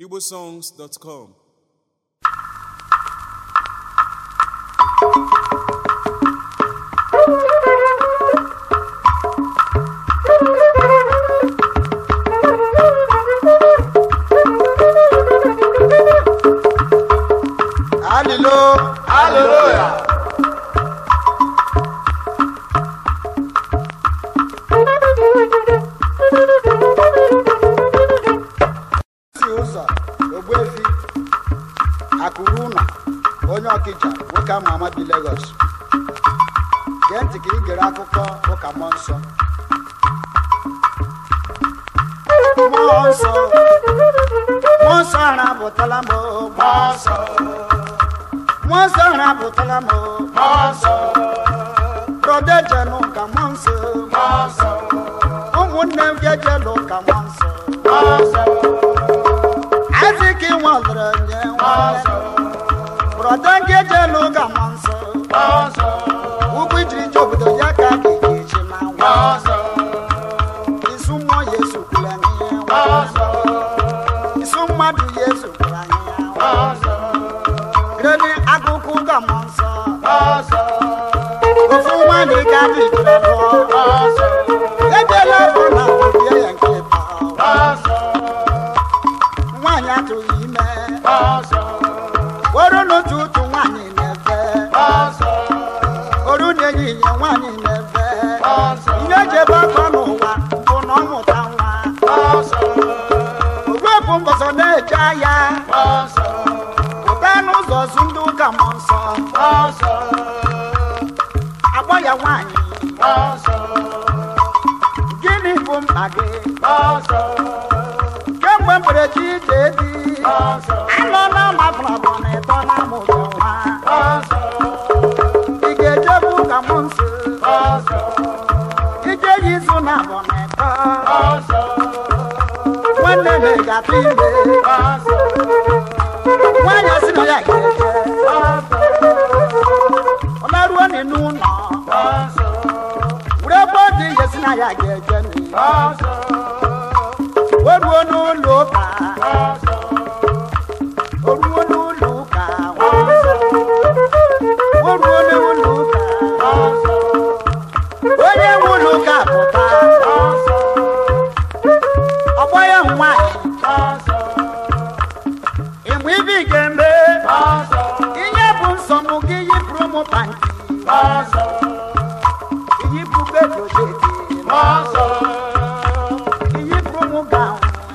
igbosongs.com Alilo, hallelujah. si ụzọ ogbuefi akụrụ ụlọ onye ọkịja nwoke ama ama bi Lagos gee ntị ka ị gere akụkọ ụka mmụọ nsọ mmụọ nsọ mmụọ nsọ arapụtala m o, mmụọ nsọ mmụọ nsọ arapụtala m o, mmụọ nsọ brọda ejenu ka mmụọ nsọ ụmụnne m ga-ejelu ka mmụọ nsọ Isaac nwalere nye nwanne brọda ga-ejelu ka mmụọ nsọ ugwu ijiri je obodo ya ka a ga-eji ma nwa isu mmụọ ya esokwula anyị nwa isu mmadụ ya esokwula anyị nwa rere akụkụ ka mmụọ nsọ ofu nwaanyị ka dị jere lụọ ejela bụ na obie ya nke ịba nwaanyị atụghị ime oru n'otu ụtụ nwaanyị na-efe oru na-ehihie nwaanyị na-efe ihe eji ebe akọ n'ụwa bụ na ọ mụta nwa ogwepụ mbọsọ na-eje ahịa pụta n'ụzọ zu ndị ụka mmụọ nsọ akpọ ya nwaanyị gịnị bụ mkpa gị kemgbe mberede ije di anọla mabụrabụ na ịtọ na amụzọ nwa ị ga-ejebu ụka mmụọ nsọ ije ya izu na abụ na ịtọ nwanne na ị ga-atụ ime nwaanyị si na ya ga-eje ọ laruo n'inu ụlọ were ebe ọ dị ihe si na ya ga-eje n'iyi o ruo n'ụlọ ụka o ruo n'ụlọ ụka o ruo n'ụlọ ụka onye nwe ụlọ ụka pụta ọgbọ ya nwaanyị ịmụ ibe ị ga-eme ihe bụ nsọ m gị yipụrụ m panti iyipụ bedojedi iyipụrụ m gawn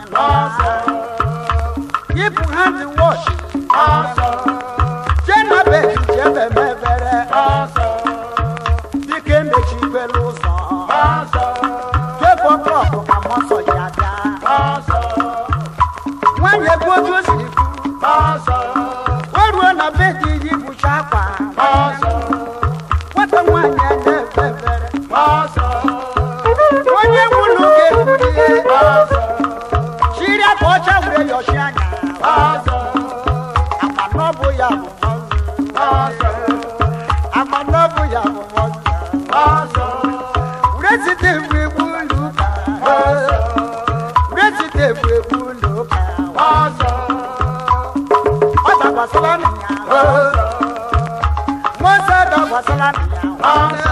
yipụ hand wash jenabe jebe mebere dike mechikwela ụzọ jebụ klọbụ ka mọsọ ya bịa nwanyị ebe otu o siri kwu o ruo na be dị yipụcha akwa nwata nwanyị a na-efe efere onye nwụrụ ga-ebulie chiri aka ọcha were yọchi anya amanọbụ ya bụ amanọbụ ya bụ were site egwu egwu ụlọ ụka were site egwu egwu ụlọ ụka ọ dakwasịla nụ ya mmụọ dakwasịla nụ ya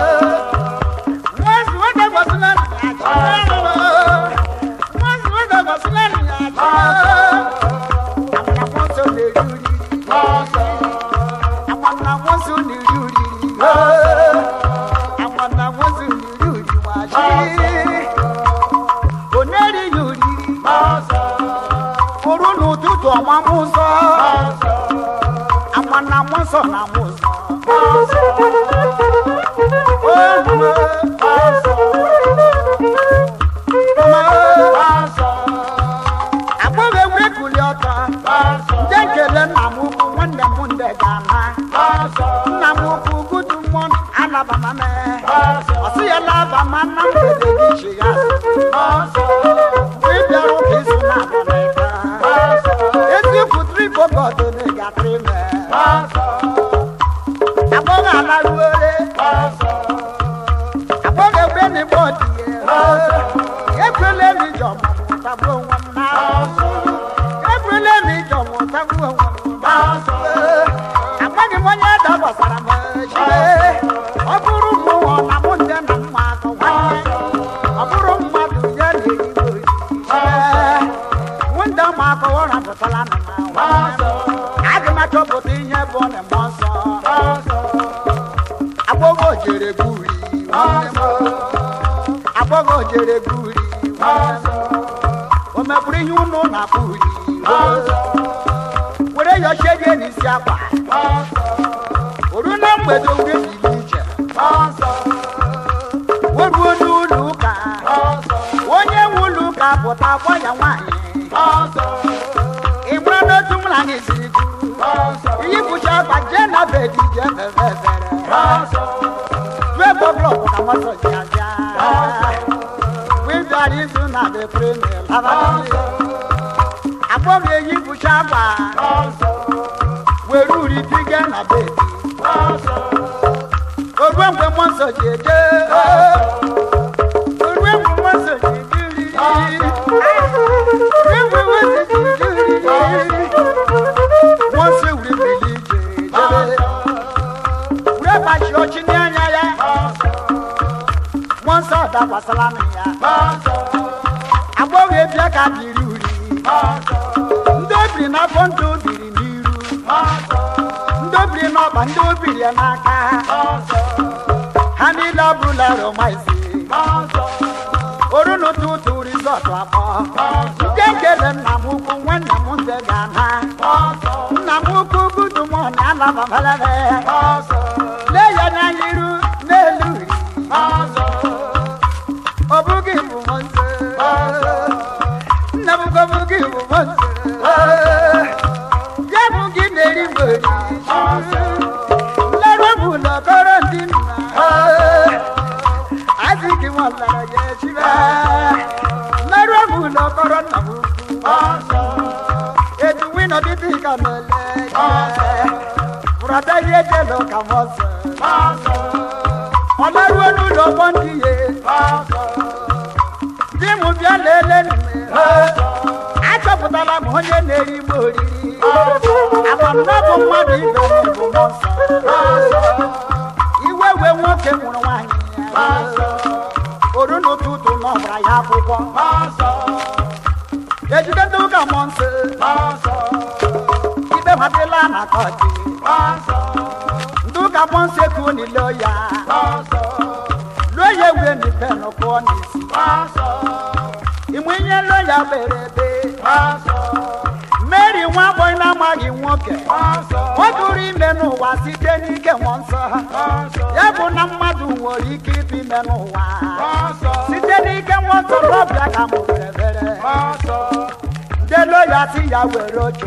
Nwazi ọ dakwasịla nụ ya Nwazi ọ dakwasịla nụ ya Amana mmụọ nsọ na-eri uriri Amana mmụọ nsọ na-eri uriri Amana mmụọ nsọ na-eri uriri nwachi Ọ na-erighị uriri Furu n'ụtụtụ ọmamụ nsọ Amana mmụọ nsọ na mmụọ nsọ agbọghọ ewure kuli ọtọ nje nkele nna m ukwu nwanne m nde ga-ama nna m ukwu gudu mmụọ alabama ọsị ya labama na mgbede gị chi ya mgbe ị bịara ụka izu na abụnaịta eziokwu tribogod na-egatri me agbọghọ alaruore agbọghọ ewure na igbo dị ya ekwela emi jọmụ tagbuo nwa m na ekwela emi tagbuo onwe m amaghị m onye ede gbasara m chibe ọ bụrụ mmụọ na mụ nde na mma akọ nwanne ọ bụrụ mmadụ ya na-erigbo ori mụ nde ma akọ ụra pụtara na m aga m achọpụta ihe bụ na mmụọ nsọ agbọghọ jere gburi nwanne m agbọghọ jere gburi nwanne m o meburu ihe unu na-akpụ uri were yọchie gị n'isi akwa oru na mgbede were bili ije weruo n'ụlọ ụka onye nwe ụlọ ụka pụta gwa ya nwaanyị ị mara n'otu mụ na anyị siri du iyi bụcha akwa jee na bedi jee fere efere due bọblọk ka mọsọ ji abịa wibịara izu na the premier labalị agbọghọ eyi bụcha akwa were uri tige na bedi oruo mgbe mmụọ nsọ ji eje oruo mgbe mmụọ nsọ ji ebiri oruo mgbe mmụọ nsọ ji ebiri mmụọ nsọ wuri bili ije jebe were bachi ọchị n'anya ya mmụọ nsọ dakwasịla m ya agbọghọ ebia ka biri uri ndị obiri n'afọ ndị obiri n'iru ndị obiri n'ọba ndị obiri ya n'aka ha niile abụrụla romaisi oru n'ụtụtụ rizọtụ akpọ nke nkele nna m ukwu nwanne m nze ga-ana nna m ukwu gudumọni alababalebe lee ya n'anya iru n'elu iri ọ bụghị bụ m nze nna m ukwu ọ bụghị bụ m nze ya bụ gị na-eri mgberi lere m ụlọ kọrọ ndị nna azị gị nwalara ya echibe lere m ụlọ kọrọ nna m ukwu etu wino dịdị ka mele bụrọda ihe jelo ka m ọsọ ọ laruo n'ụlọ ọgbọ ndị ye di m bịa lele nne achọpụtala m onye na-eri m oriri amamna bụ mmadụ ibe m bụ mmụọ nsọ iwe wee nwoke nwụrụ nwaanyị ya oru n'ụtụtụ n'ọbara ya akwụkwọ ejideta ụka mmụọ nsọ ikpe madịla na kọchị ndị ụka mmụọ nsọ ekuo n'ile ya lụọ ya ewe n'ipe n'ụkwụ n'isi ịmụ ihe lụọ ya bere ebe mary nwa agbọghị na-amaghị nwoke ọ tụrụ ime n'ụwa site n'ike mmụọ nsọ ya bụ na mmadụ nwere ike ịtụ ime n'ụwa site n'ike mmụọ nsọ n'ọbịa ka mụ bere bere delo ya si ya were oche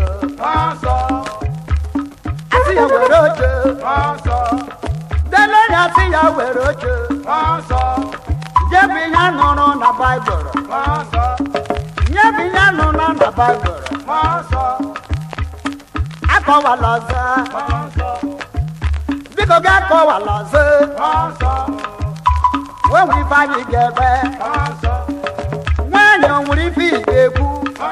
asị ya were oche delo ya si ya were oche nye bụ ihe a nụrụ na baịbụl nye bụ ihe a nụrụ na baịbụl akọwala ọzọ biko ga akọwala ọzọ wee nwere ife anyị ga-ebe nwaanyị o nwere ife ị ga-ekwu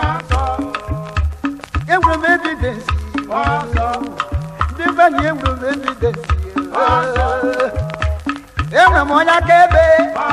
enwere m evidensi ndị be anyị enwere m evidensi enwere m onye akaebe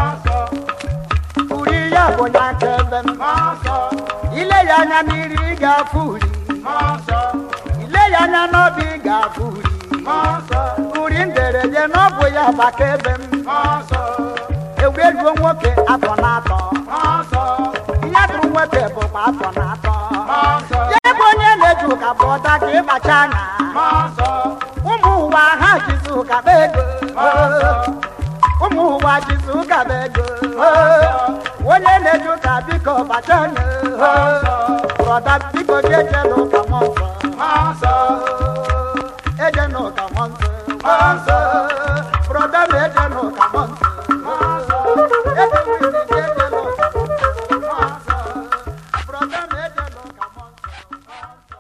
uri ya bụ onye akaebe m ile ya anya n'iri ị ga-afụ uri ile ya anya n'obi ị ga-afụ uri uri nderede na ọ bụ ya bụ akaebe m egweruo nwoke afọ na-atọ ihe dụrụ nwoke bụkwa afọ na-atọ ya bụ onye na-eji ụka bụ ọda ka ịkpacha anya ụmụ ụwa ha jizi ụka bụ ego ụmụ ụwa jizi ụka bụ ego onye na-eji ụka biko bacha anya brọda biko gị ejela ụka mọ nsọ eje n'ụka mọ nsọ brọda m eje n'ụka mọ nsọ Eje nwere ike eje n'ụka mọ nsọ brọda m eje n'ụka mọ nsọ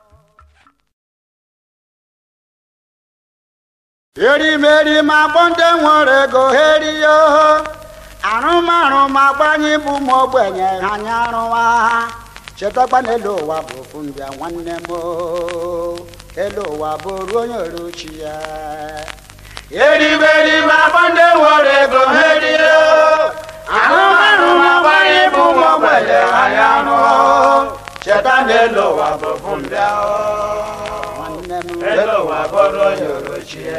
erimeri ma gbọ ndị nwere ego heriyo arụmarụ ma gbanye bụ ma ogbenye ha anya arụwa chetakwa na elu ụwa bụ ofu mbịa nwanne m o. elu ụwa bụ ruo onye oruchi ya eriberibe akpa ndị nwere ego merie anụmanụ na-agbanye bụ ụmụ ogbenye anya anụ cheta na elu ụwa bụ ofu mbịa nwanne m elu ụwa bụrụ onye orochie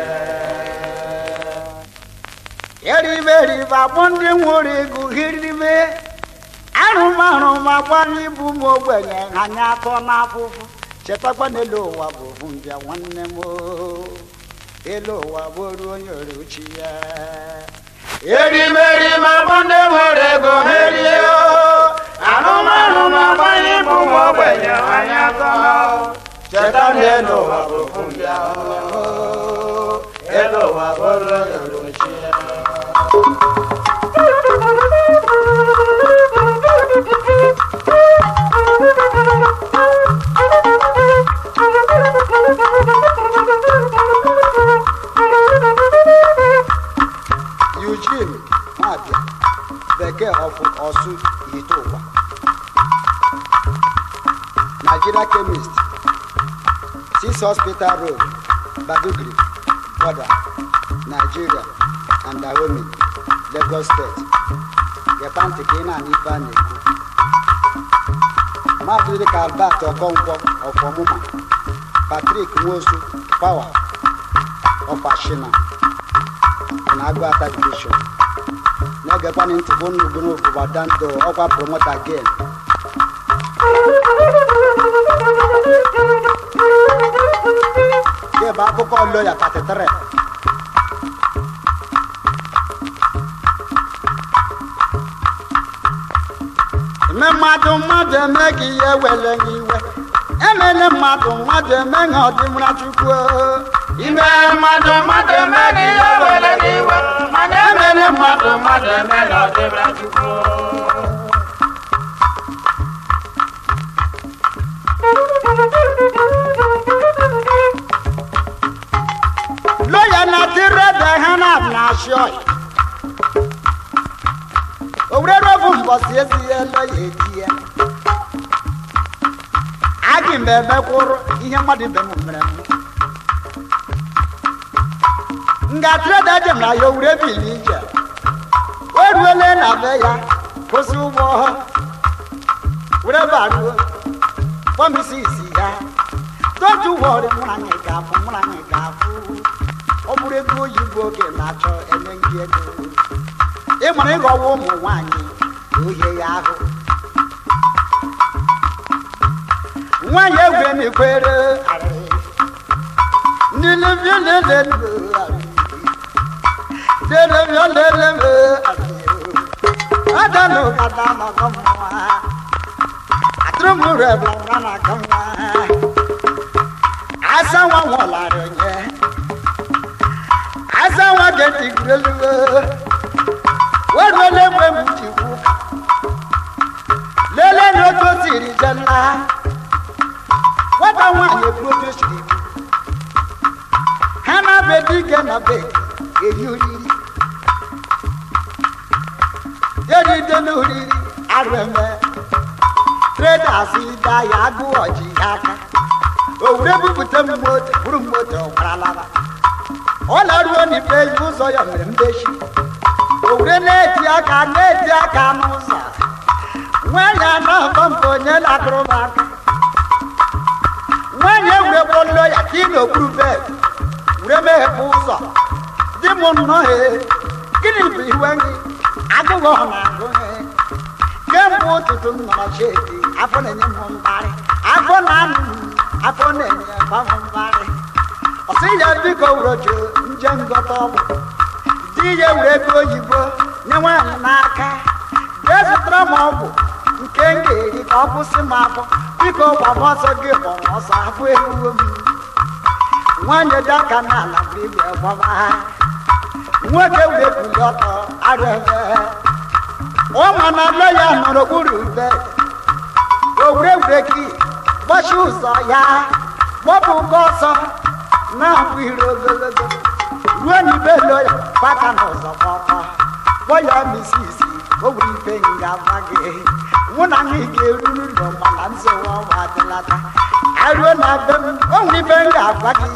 eribe eribe akpọ ndị nwere ego hiribe arụmarụ ma gbanye ibu m ogbenye anya atọ n'afụfụ chetakwa na elu ụwa bụ ofu mbịa nwanne m o. elu ụwa bụ ruo onye oruchi ya eriberibe akpa ndị nwere ego merie anụmanụ na-agbanye bụ ụmụ ogbenye anya atọ cheta na elu ụwa bụ ofu mbịa elu ụwa bụrụ onye orochie Eugene Nwabia bekee of Osu Ihite Nigeria chemist Six Hospital Road Badugry border Nigeria and Dahomey Lagos State gekwa ntị ka ị na-anụ ife a na-ekwu mmadụ dịka Albert Okonkwo of Ọmụma Patrick Nwosu Power of Ashina na Agụata Division na-egekwana ntị bụ nnugbu Badando ọkwa promota again nke bụ akụkọ loya 33 eme mmadụ mmadụ eme gị ihe were gị iwe emele mmadụ mmadụ eme ha ọdịmra chukwu ime mmadụ mmadụ eme gị ihe were gị iwe mana emere mmadụ mmadụ eme na ọdịbra chukwu loya na tirede ha na na shoi owurere ofu mbọsi ezi ihe loya eji ya agị m emekwụrụ ihe mmadụ ibe m mere m nga tirede jem na ya owure bili ije o ruole na be ya kwụsị ụgbọ were baruo kpọmisi isi ya totu wọrị mụ na anyị ga-afụ mụ na anyị ga-afụ ọ bụrụ ego oyibo oge na-achọ enye ndị ego ịmara ịghọwa ụmụ nwanyị na ohie ya ahụ nwanyị egwe na-ekwere arịrị. ndị lebie lelelo delebie leleme adanụ kada nọgọ mma atụrụ m rebụ nwa na-aga nwa asa nwa nwụlarị nye asa nwa ga-etigireliwe weruole mgbe m ji kwu lelee na otu o siri je nla nwata nwaanyị ekwu otu o siri kwu ha na-abịa dike na be eri oriri eride n'oriri arụeme tredas da ya agụ ọji ya aka owure bupụta m moto buru m moto gwaralaba ọ na-aruo n'ife ya ụzọ ya mere mbechi owure na-eti aka na-eti aka n'ụzọ nwanyị a na-agba mbọ onye na-akụrụ m aka nwanyị ewure kpọlọ ya ka ị n'okpuru bed wure meghepụ ụzọ di m nnọọ he gịnị bụ iwe gị agụghị ọ na-agụ he kemgbe ụtụtụ m nọrọ chedi afọ na-enye m mgbarị afọ na-anụ m afọ na-enye kwa m mgbarị ọ sị ya biko wurojo nje ngọta ọgwụ di ya were ego oyibo nye nwaanyị n'aka jee zụtara m ọgwụ nke m ga-eri ka ọ kwụsị m afọ biko gbaba ọsọ gị gbọrọ ọsọ afọ eruwo m nwaanyị dị aka n'ala bụ igwe gbaba nwoke were buli ọtọ arụ ebe ụmụ na nne ya nọrọ okpuru ube owuregwureki gbachi ụzọ ya gbọpụ ụgwọ ọsọ na-abụ ire ogologo ruo n'ibe lo ya gbaka n'ụzọ kpọkpọ kpọ ya misisi o wuru ife nga gwa gị mụ na anyị ga-eruru ụlọ mana nsogbu ọnwa adịlata aruo na be m onwe ibe m ga-agwa gị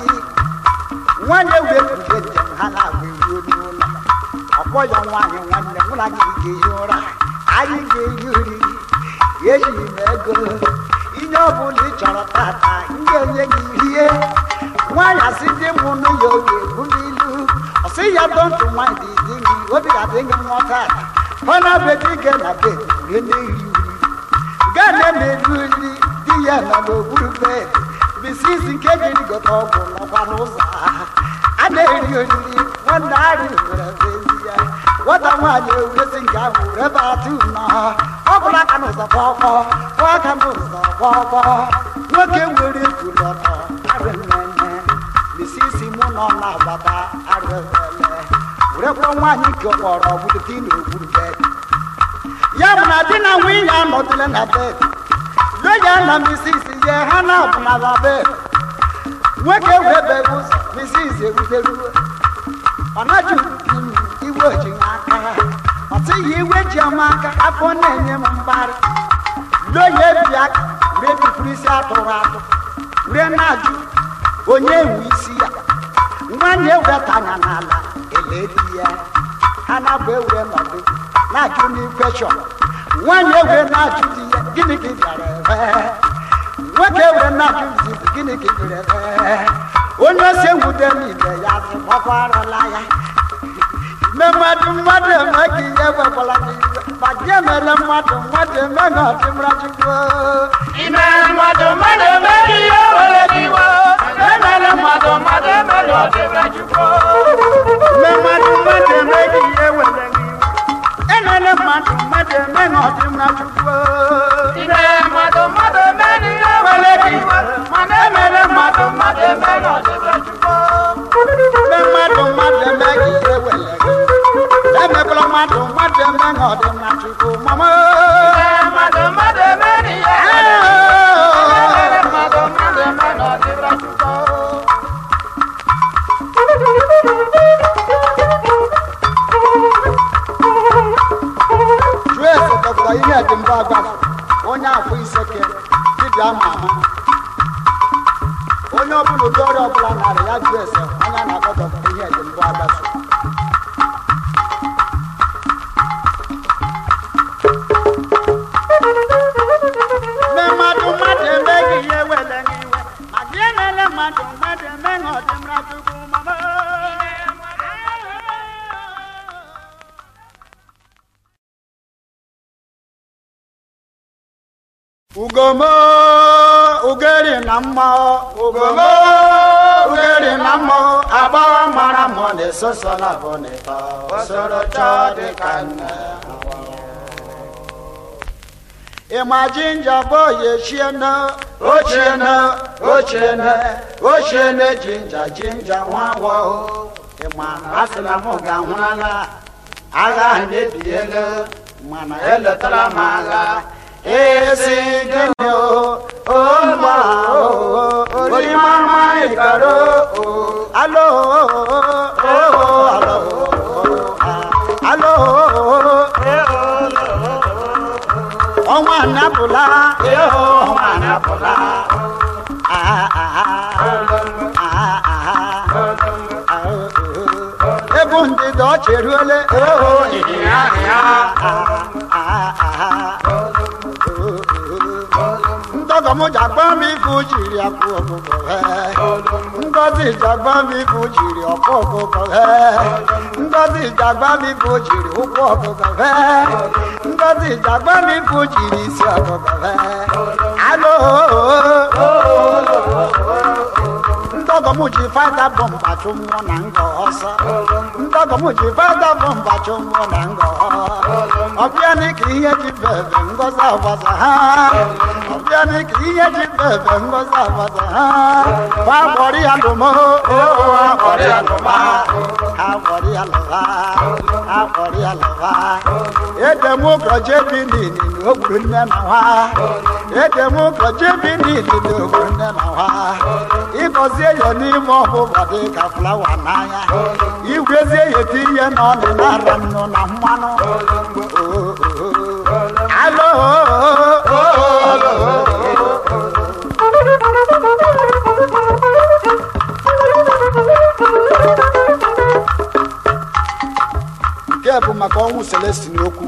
nwaanyị wee kpuche njem ha na-agwa eruo n'ụlọ ọkpọ ya nwaanyị nwanne mụ na gị ga-ehi ụra anyị ga-ehi oriri ejighị m ego ihe ọbụla ị chọrọ tata m ga-enye gị ihe nwaanyị asị dị m nụ ya oge ebuli ilu ọ sị ya dọntụ nwaanyị dị di gị obi ga-adị gị nwa tata ọ na-abịa dị gị na be rie na-eri uri gaa na-emeri oriri di ya nọ n'okpuru bed bisisi nke jiri gote ọgwụ nọkwa n'ụzọ ha a na-eri oriri nwanne arị were ezi ya nwata nwaanyị ewuresi nke ahụ were batụ nọ ọ bụla aka n'ụzọ kpọkpọ kwọ aka n'ụzọ kpọkpọ nwoke nwere kwuru ọtọ arị mmemme bisisi mụ nọ na-agbata arị ele werekwa nwaanyị nke kpọrọ budete n'okpuru bed ya bụ na di na nwunye anọdụle na bed loya na misisi ye ha na-abụ na la bed nwoke wee bee ụzọ misisi eruteruo ọ naghị iwe oji aka ọ sịghị iwe ji ama aka afọ na-enye m mgbarị loya ebi aka wee bipụrụ isi atụrụ atụ wee na-ajụ onye nwe isi ya nwanyị ewetanya n'ala ele di ya ha na-abụ ewere nọdụ na-ajụ n'ikweshọn nwanyị ewere na-ajụ di ya gịnị ka ị bịara ebe nwoke ewere na-ajụ di bụ gịnị ka ị bịara ebe onye ose nwude n'ibe ya sị gbakwarala ya ime mmadụ mmadụ eme ka ihe gwekwala gị iwe ma gị emere mmadụ mmadụ eme na ọdịmra chukwu Ime mmadụ mmadụ emeghị ihe were gị iwe. Emere mmadụ mmadụ emere ọdịbra Chukwu. ime mmadụ mmadụ eme ka ihe were gị iwe enele mmadụ mmadụ eme na ọdịmra chukwu Ime mmadụ mmadụ emeghị ihe were gị iwe. Mana emere mmadụ mmadụ emere ọdịbra Chukwu. ime mmadụ mmadụ eme ka ihe were gị iwe emekwala mmadụ mmadụ eme na ọdịmra chukwu mama Ime mmadụ mmadụ emeghị ihe were gị iwe. Emere mmadụ mmadụ emere ọdịbra Chukwu. jụọ ese dọkịta ihe dị mbụ agbafu onye afọ iseke dibịa ama ama onye ọbụla ụdị ọrịa ọbụla narị ya jụọ ese onye a na-akpọ dọkịta ihe dị mbụ agbafu mme mmadụ mmadụ emeghị ihe wele gị iwe ma gị emele mmadụ mmadụ eme ha ọdịmra chukwu mama ugomo ugeri na mma ugomo ugeri na mma agbọghọ mara mọ na-esoso na bonita osoro chọọ dị ka nne ịma jinja bụ oye chiene ochiene ochiene ochiene jinja jinja nwa agbọghọ ịma a sị na mụ ga-ahụrala agha ahụ na-ebiela mana eletara m agha ezi gịnị o o mma o orí mama ìkàró o alo o alo alo ọnwa anapụla ọnwa anapụla ebu ndịda ọ cheruole ndọgọm jagba m ibu jiri akpụ ọkụkọ ngozi jagba m ibu jiri ọkpụ ọkụkọ ngozi jagba m ibu jiri ụkwụ ọkụkọ ngozi jagba m ibu jiri isi ọkụkọ alo ndọgọm ji fada bọmba chụ mmụọ na ngọ ọsọ ndọgọm ji fada bọmba chụ mmụọ na ngọ ọbịa ni ka ihe ji bebe ngozi agbaza ha ọbịa ni ka ihe ji bebe ngozi agbaza ha ha gbọrọ ya lụmọ ha gbọrọ ya lụma ha gbọrọ ya lụba ha gbọrọ ya lụba edem ụkọ jebi nini na ogburu nne na nwa edem ụkọ jebi nini na ogburu nne na nwa ịgọzie ya n'ime ọbụbọ dị ka flawa n'anya igwezie ya tinye n'ọnụ na ara nnu na mmanụ alo nke bụ maka ọnwụ celestin okwu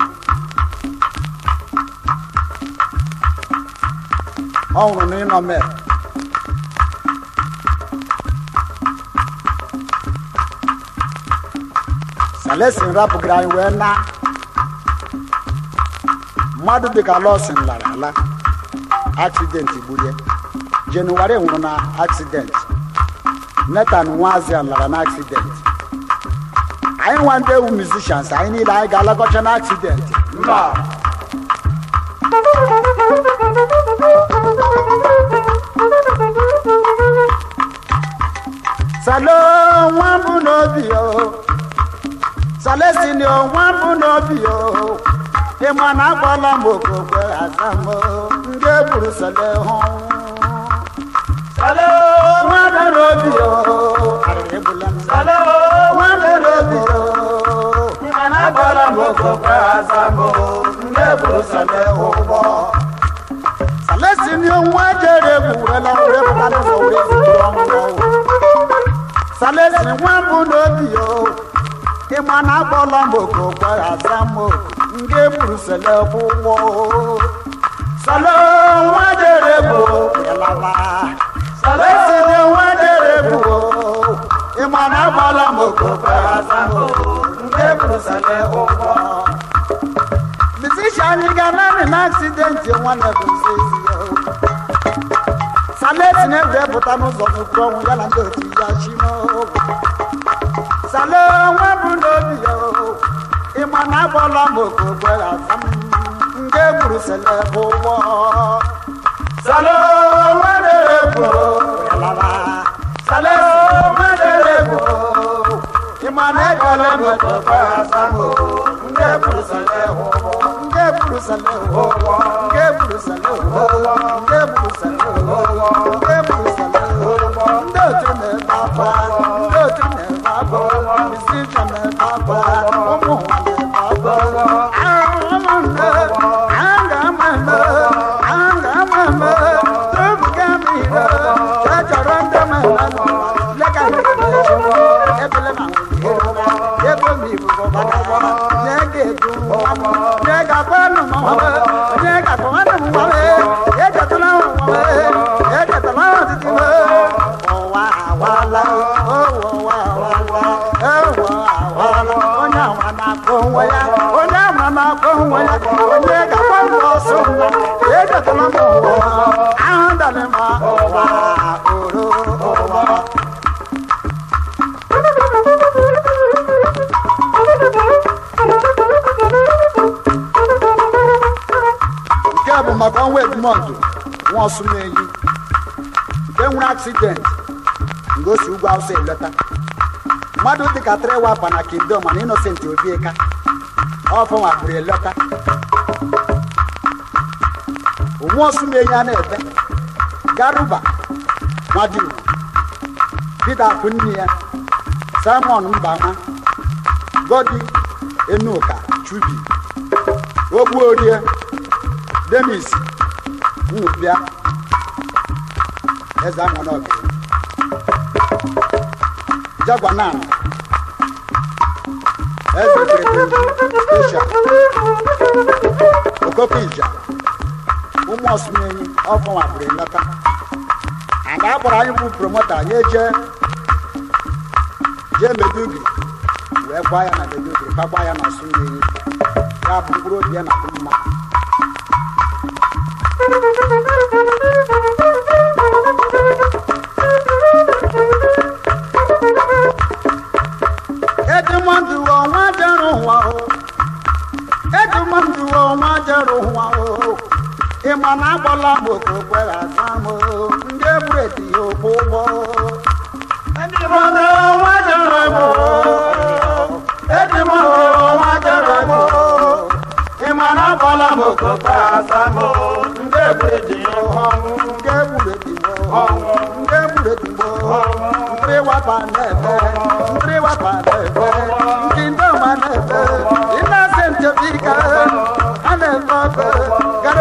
ọ nwụrụ n'ịnọ mee celestin rapụgara anyị wee na mmadụ dịka lọsin lara ala aksidenti gburie jenụwarị nwụrụ na aksidenti netan nwazian lara na aksidenti anyị nwa ndị ewu musicians anyị niile anyị ga-alakọcha na aksidenti mba salo nwa mbụ n'obi o salestin o nwa mbụ n'obi o ịma na agbala m okokwe asa m o, ndị egburu sale hụ salo nwa mbụ n'obi o arịrị egbula m salo nwa mbụ n'obi o mana agbara m okokwe asambo ndị buru sale ụgbọ salestin o nwa jere egwu werela were pụta n'ụzọ were ziburu ọnwụ ọnwụ salestin nwa mbụ n'obi o ịma na agbala m okokwe asa m o, ndị egburu sale ụgbọ salo nwa jere egwu werela salo Esiri nwa dere bụ ịma na agbala m okokwe asambo ndị buru sale ụgbọ Musician anyị ga naanị na aksidenti nwanne bụ nzezi ya o. Salesi na-ewepụta n'ụzọ n'okpuru ọnwụ ya na ndị otu ya chimo Sale nwa bụ n'obi ya o. ịma na agbala m okokwe asa m ndị egburu sele bụ ụgbọ salo nwa dere bụ Yalala. salo nwa dere bụ ịma na egbala m okokwe asambo ndị buru sale ụgbọ nke buru sale ụgbọ nke buru sale ụgbọ nke buru sale ụgbọ nke buru sale ụgbọ ndị otu na-ebe akwa ndị otu na-ebe akwa musician na-ebe akwa ụmụ ụwa na-ebe akwa ahụhụnne a ga-ama eme a ga-ama eme tubuga m ire ka chọrọ ndị mmadụ lega ebele ma nwere ebe m ibubo gbagara nye ga-edu nye ga-akwanụ m nwawe nye ga-akwanụ m nwawe echetala m nwawe echetala m ọtụtụ iwe ụwa awala ụwa awala ụwa awala onye awa na-akpọ onwe ya onye ama na-akpọ onwe ya onye ga-akwanụ ọsọ nwa echetala m ụwa ahụ dalị m ụwa oro ụwa nke bụ maka ọnwa edumọndụ nwa ọsụmeyi nke nwere aksidenti nke o si ugwu awụsa eleta mmadụ dịka trewapa na kingdom na innocent obieka ọfọnwa pụrụ eleta nwa ọsụmeyi a na-ebe garuba nwadiru peter akwunne ya simon mbama godi enuka chubi ogbuorie demis nnupịa eze amonọbi jagwanan eze perepentu esha okoko ija ụmụ ọsụmenyi ọfọnwa bụrụ eleta ada akpọrọ anyị bụ promota ya eje jee medugri wee gwa ya na medugri gbagba ya na ọsụmenyi ya bụ mkpụrụ obi ya na adị mma edumọdụ ọnwa jere ụwa o edumọdụ ọnwa jere ụwa o ịma na agbala m okokwere asa m o ndị egburu eti ya okwu ụgbọ ndị mmadụ nwa jere bụ ndị mmadụ nwa jere bụ ịma na agbala m okokwe asambo ndị buru dị ọnwụ ndị egburu eti ya ndị egburu eti ya ndị wapa na-ebe ndị wapa na-ebe ndị ndọma na-ebe ịna-ase ntebika a na-ebe ọkụ ga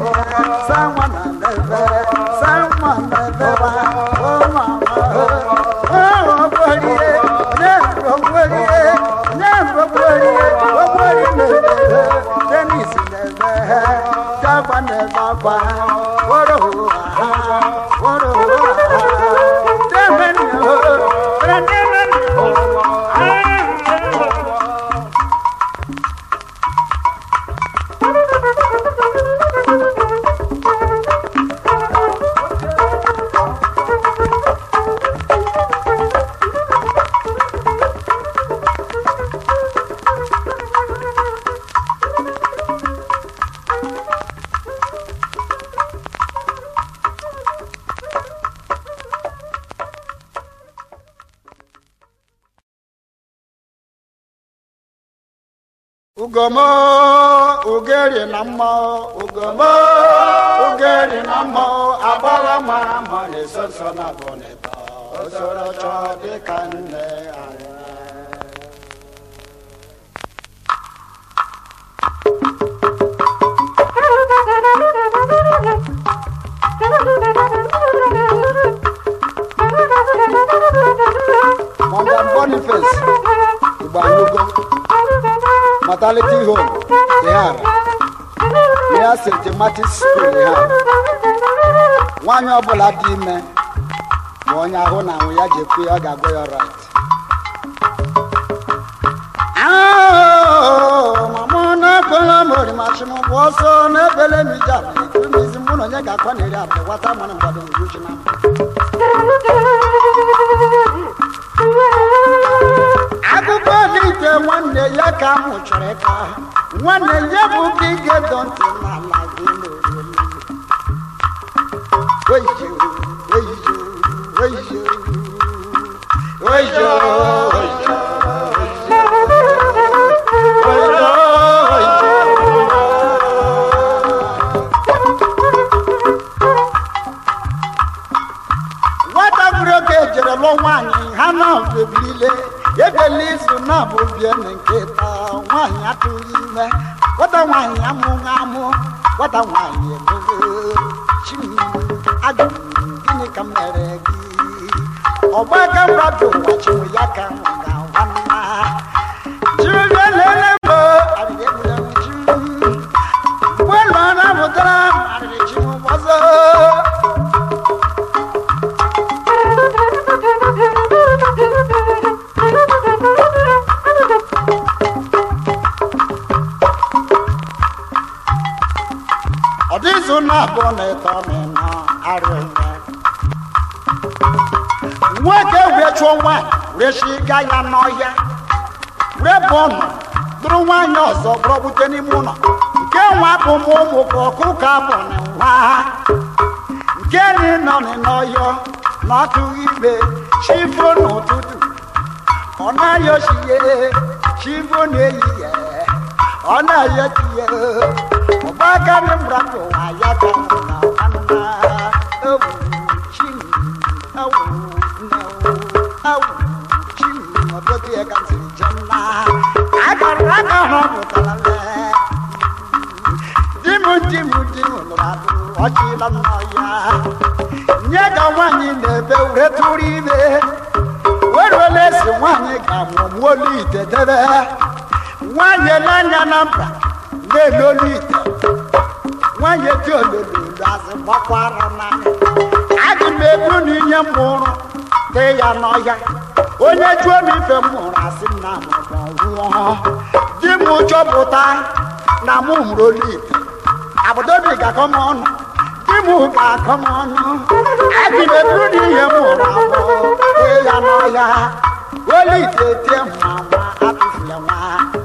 sanwa na nebe sanwa na nebe o mama o ogborie ne ogborie ne ogborie ogborie nebe denis nebe jagba nebe agba woro ha woro ha debe ni o debe ni o. ugomo ugeri na mma ugomo ugeri na mma agbara mara mma na-eso nso na bụ n'ebe osoro chọọ dịka nne anyị Madam Boniface Igbanugo Mortality Home Ihara Near St. Martin's School Ihara nwaanyị ọbụla dị ime ma onye ahụ na anwụ ya ji ekwu ya ọ ga-agwa ya right mama na-ekwela m orimachi m bụ ọsọ na-ebele m ije abụ ekuru m isi mụ na onye ga-akwa na eri abụ gwata mana mgbado m ruchi na mbụ akụkọ dị ite nwanne ya ka m chọrọ ịkọ nwanne ya bụ ka ị ga-edo ntị n'ala gị n'oriri Oyo, oyo, oyo, oyo, oyo, nwata bụrụ oge ejere lụọ nwaanyị ha na-ebilile ebele izu na-abụ bie na nke taa nwaanyị atụghị ime nwata nwaanyị amụghị amụ nwata nwaanyị emere chim ajụrụ m, gịnị ka m mere gị ọgbaka mmadụ ụwa chinwe ya ka m ga-agwa nna chimebe lele m arịrị egbule m chim mgbe ụlọ na-apụtara m arịrị chim ọzọ ọ dịzụ na-abụọ na ịtọ na ịnọ arịrị nwoke wee chụọ nwaanyị wee shi gaa ya n'ọhịa wee bụ ọnụ dụrụ nwaanyị ọzọ bụrụ bute n'ime ụlọ nke nwa bụ mụ ụmụ ka ọkụkọ abụ na nwa nke nị nọ n'ọhịa na ọtụghị igbe chifo n'ụtụtụ ọ naghị ochiye chifo na-ehihie ọ na-ayọ tiye ọgbakarị mratụ ụwa ya ka m na nwanna ewu chim ewu nne ewu chim ọdọtụ ya ka m siri je nna akara aka ha pụtara lee di m di m di m lụrụ alụ ọchịla m n'ọhịa nye ka nwaanyị na-ebe were tụrụ ime weruola esi nwaanyị ga-amụ olu ite debe nwaanyị n'anya na mba na-ele olu ite nwaanyị dị ololo azị gbakwara n'anya adị m ebu na ihe m mụrụ dị ya n'ọhịa onye jụọ m ife m mụrụ asị m na mụrụ nwụọ di m chọpụta na mụ mụrụ olu ite abụdobi ga-akọ m ọnụ di m ga-akọ m ọnụ adị m ebu na ihe m mụrụ abụ dị ya n'ọhịa olu ite tie mma nwa atụfula nwa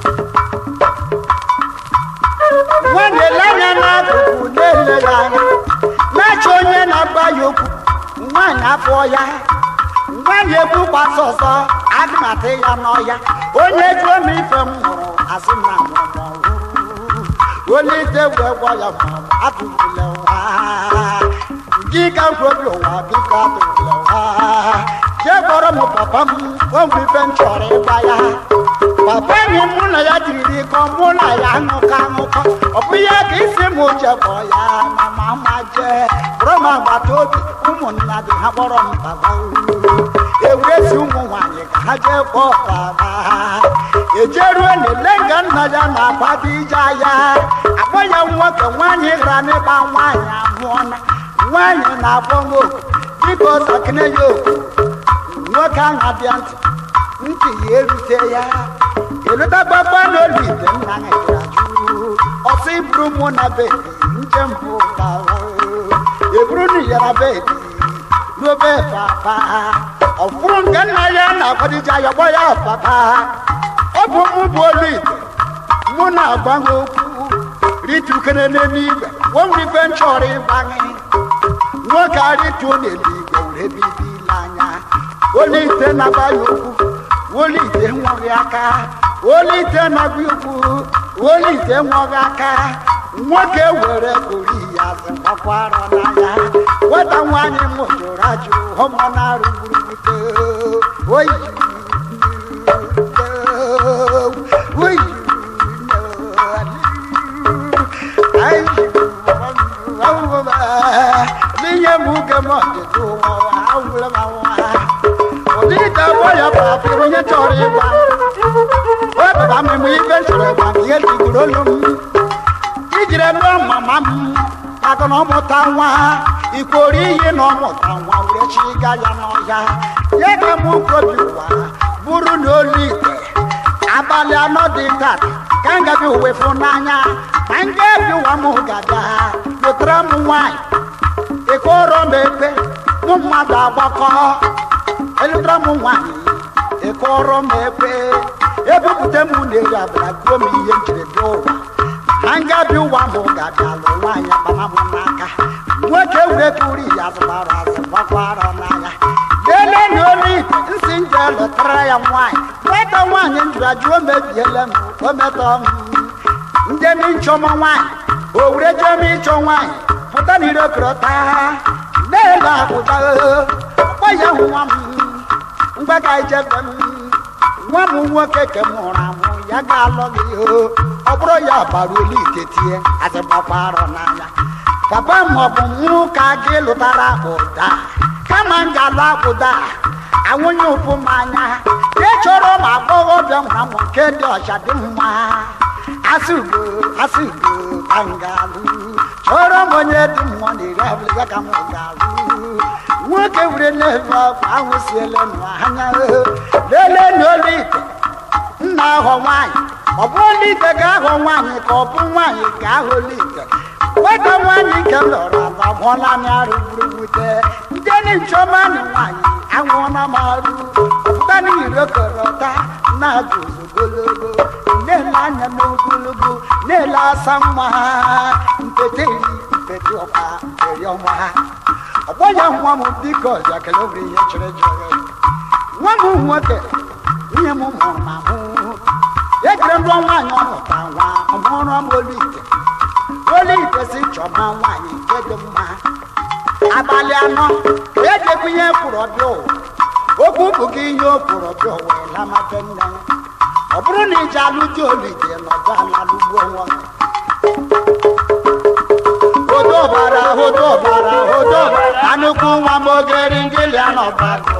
nwanne le anya n'akụkụ na-ele ya anya na-achọ onye na-agba ya okwu nwaanyị afọ ya nwaanyị ekwu gbasa ọzọ agụmata ya n'ọya onye jụọ m ife m mụrụ asị na mụrụ onye ite wee gwa ya ma atụfule ụwa gị ka nkwobi ụwa biko atụfule ụwa jee gwọrọ m papa m o nwere ife m chọrọ ịgwa ya papa enyi mụ na ya jiriri kọ mụ na ya ṅụkọ aṅụkọ ọ bụ ya ka isi m chekpọ ya ma ma ma jee bụrụ m agbata obi ụmụnna dị ha kpọrọ m baba ewuresi ụmụ nwanyị ka ha jee kpọọ baba ejeruo na-ele nga nna ya na-akwado ije ya akpọ ya nwoke nwaanyị gara n'ịgba nwaanyị amụọna nwaanyị na-akpọ nwoke dịka ọsakịne ya oku nwoke ahụ abịa ntị ntị ya erute ya elutagbagba n'olu ite nna anyị jụrụ ajụ ọsọ iburu mụ na bebi njem bụ bara eburu na yara bebi n'obe papa ọfụrụ nke nna ya na-akwadije ya gbọ ya papa ọ bụ mụ bụ olu ite mụ na-agwa ha okwu ritukere n'eluigwe wonwere ife nchọrọ ịgbanye nwoke arịtuo n'eluigwe were bibila anya olite na-agba ya okwu olite nweghị aka olite na-agba ya okwu olite nweghị aka nwoke were kori ya zịkwakwara n'anya nwata nwaanyị m jụrụ ajụ ụmụ na-arụ gburugburu oyi oyi n'ihe m uke m ọdịdị ụwa awụla m anwa ụdịka gbọ ya bụ afọ onye chọrọ ịgba o baba mmemme ife chọrọ ịgba m ihe tigoro olu m ijiri lụọ mama m maka na ọmụta nwa ikwori iyi na ọmụta nwa were chi ga ya n'ọhịa ya ka m kobi ụwa bụrụ na olu ite abalị anọ dị tata ka m gabi uwe fụ n'anya ma m ga-ebi ụwa m gada lụtara m nwaanyị ịkọrọ m ekpe mụ mmadụ agbakọ elụtara m nwaanyị ịkọrọ m ekpe ebupụta m na-eri abala gbuo m ihe njiri bịa ụwa ma m ga-ebi ụwa m gada lụ nwaanyị akpama m n'aka nwoke were kuri ya zụbara azụ gbakwara n'anya lelee na olu ite nsị nje lụtara ya nwaanyị nweta nwaanyị njụrụ ajụọ mebiele m o metọ m ndị m nchọma nwaanyị o were jee m ịchọ nwaanyị pụta na ire korọta na-ele apụta ọkpọ ya nwa m mgbaga ijebe m nwa m nwoke ke m hụrụ amụ ya ga-alụ gị ọ bụrụ ya bara olu ite tie azịgbakwara n'anya papa m ọ bụ mụ ka gị lụtara ụda kama m ga-alụ akpụda anwụnye ụfụ m anya ị chọrọ m agbọghọbịa nwa m nke dị ọcha dị mma asịgo asịgo ka m ga-alụ chọrọ m onye dị mmụọ na iri abụlịga ka m ga-alụ nwoke were n'elu ọkụ ahụ siele nụ anya lelee n'olu ite nna ahọ nwaanyị ọ bụ olu ite ga-ahọ nwaanyị ka ọ bụ nwaanyị ga-ahọ olu ite nweta nwaanyị nke lọrọ ala mụọla m arụ gburugbute ndị ni nchọma na nwaanyị anwụọla m arụ pụta n'iro korọta na-agụ ogologo na-ele anya n'ogologo na-ele asa nwa mpete iri mpete ọkwa mperi ọnwa ọgbọ ya nwa m biko ọja kele obere ihe chere chere nwa m nwoke ihe m mụrụ ma mụ ejire ndụ nwaanyị ọmụta nwa ọmụrụ m olu ite olu ite si chọma nwaanyị nke dị mma abalị anọ ejekwa ihe kwuru ọbịa ụwa okwu bụ gị ihe o kwuru ọbịa ụwa lamate nne ọ bụrụ na iji alụ di olu ite nọdụ ala lụgbuo nwa hodobara hodobara hodobara anụkwu nwa m ogeri ngịlị anọbago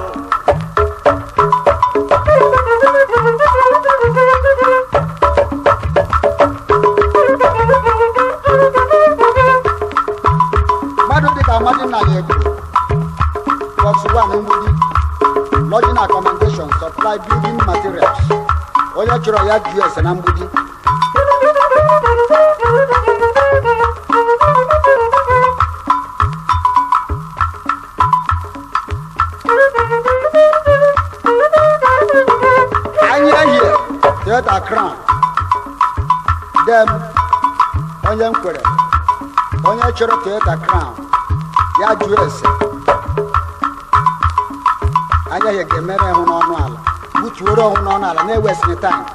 mmadụ dịka amadi nna ya egwu box 1 mgbidi lodging accommodation supply building materials onye chọrọ ya gs na mgbidi anya hie theatre crown dem onye nkwere onye chọrọ theatre crown ya jụọ ese anya hie ga-emere hụ n'ọnụ ala butuoro ọhụ n'ọnụ ala na-ewesịrị tank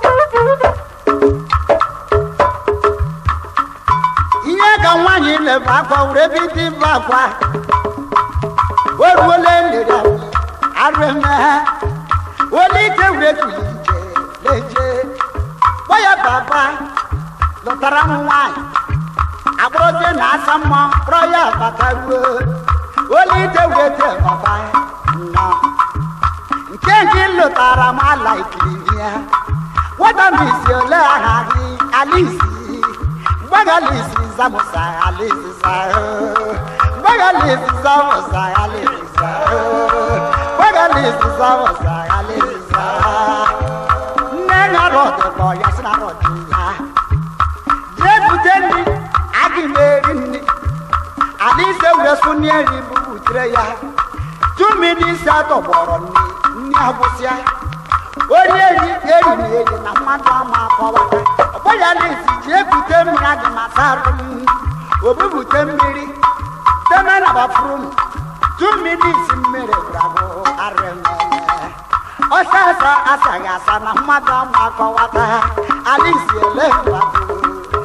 ihe ka nwaanyị leba akwa were bido ibe akwa o ruola nere arụme olite were tuli ije leje gwa ya baba lụtara m nwaanyị agbụrụzie na asa mma kpọrọ ya bata ruo olite were te baba nọ nke gị lụtara m ala ikiri ya nwata m isi ole aha gị alisi mgbaga alisi zamusa alisi sa mgbaga alisi zamusa alisi sa mgbaga alisi zamusa alisi sa nne ya rọdụ kpọ ya si na rọdụ ya jee bute nri agị m eri nri alisi were sụnye nri bụ butere ya tumidi isi atọgbọrọ nri nri agwụsịa onye eri eri na eri na mmadụ ama akọwata ọgbọya na-esi ji ebute mmiri adị na sarụ m obubute mmiri teme na bafuru m tu mmiri isi mmiri gwụragwụ arịmele ọsa asa asaghị asa na mmadụ ama akọwata alisi ele ngwagwu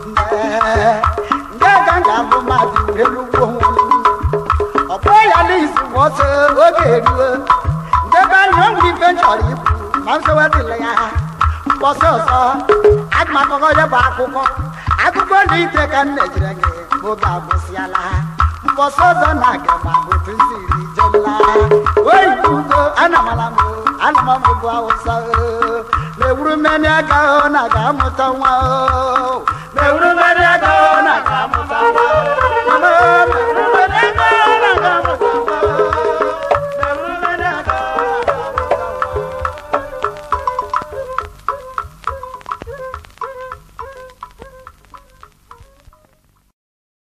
nde ka m ga-abụ mmadụ elu ugbo ọgbọya na-esi ma ọsọ oge eruo ndebe anya ọ nwere ife m chọrọ ikwu ma nsowe dịla ya mbọsị ọzọ aga m akọkọ ya bụ akụkọ akụkọ na ite ka m mejire gị oge agwụsịala mbọsị ọzọ na aga m abụtụ ziri jela oyi ugo anamala m anama m bụ awụsa na-ewuru mmeni aka na ga-amụta nwa mewuru mmeri